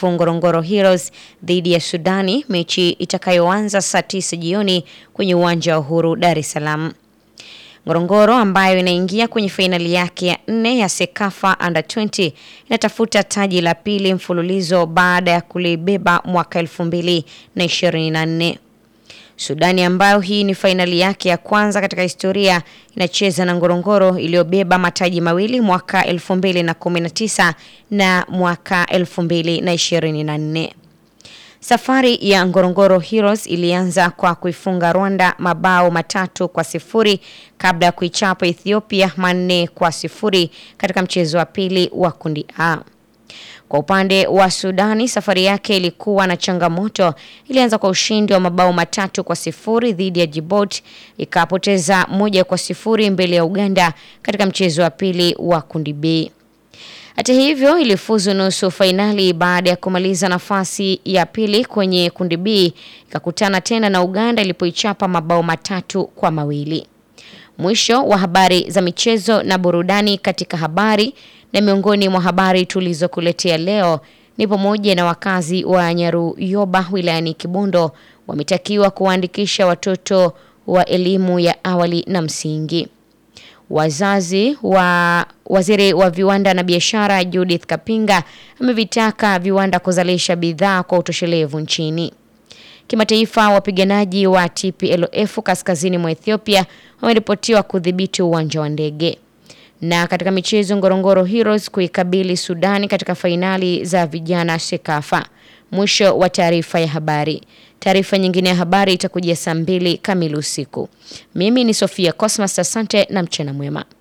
kuisifu Ngorongoro Heroes dhidi ya Sudani, mechi itakayoanza saa tisa jioni kwenye uwanja wa Uhuru, Dar es Salaam. Ngorongoro ambayo inaingia kwenye fainali yake ya nne ya Sekafa Under 20 inatafuta taji la pili mfululizo baada ya kulibeba mwaka elfu mbili na ishirini na nne. Sudani ambayo hii ni fainali yake ya kwanza katika historia inacheza na Ngorongoro iliyobeba mataji mawili mwaka 2019 na mwaka 2024. Safari ya Ngorongoro Heroes ilianza kwa kuifunga Rwanda mabao matatu kwa sifuri kabla ya kuichapa Ethiopia manne kwa sifuri katika mchezo wa pili wa kundi A. Kwa upande wa Sudani, safari yake ilikuwa na changamoto. Ilianza kwa ushindi wa mabao matatu kwa sifuri dhidi ya Djibouti, ikapoteza moja kwa sifuri mbele ya Uganda katika mchezo wa pili wa kundi B. Hata hivyo, ilifuzu nusu fainali baada ya kumaliza nafasi ya pili kwenye kundi B, ikakutana tena na Uganda ilipoichapa mabao matatu kwa mawili. Mwisho wa habari za michezo na burudani katika habari na miongoni mwa habari tulizokuletea leo ni pamoja na wakazi wa Nyaruyoba wilayani Kibondo wametakiwa kuwaandikisha watoto wa elimu ya awali na msingi. Wazazi wa waziri wa viwanda na biashara Judith Kapinga amevitaka viwanda kuzalisha bidhaa kwa utoshelevu nchini. Kimataifa, wapiganaji wa TPLF kaskazini mwa Ethiopia wameripotiwa kudhibiti uwanja wa ndege. Na katika michezo, Ngorongoro Heroes kuikabili Sudani katika fainali za vijana Sekafa. Mwisho wa taarifa ya habari. Taarifa nyingine ya habari itakujia saa mbili kamili usiku. Mimi ni Sofia Cosmas, asante na mchana mwema.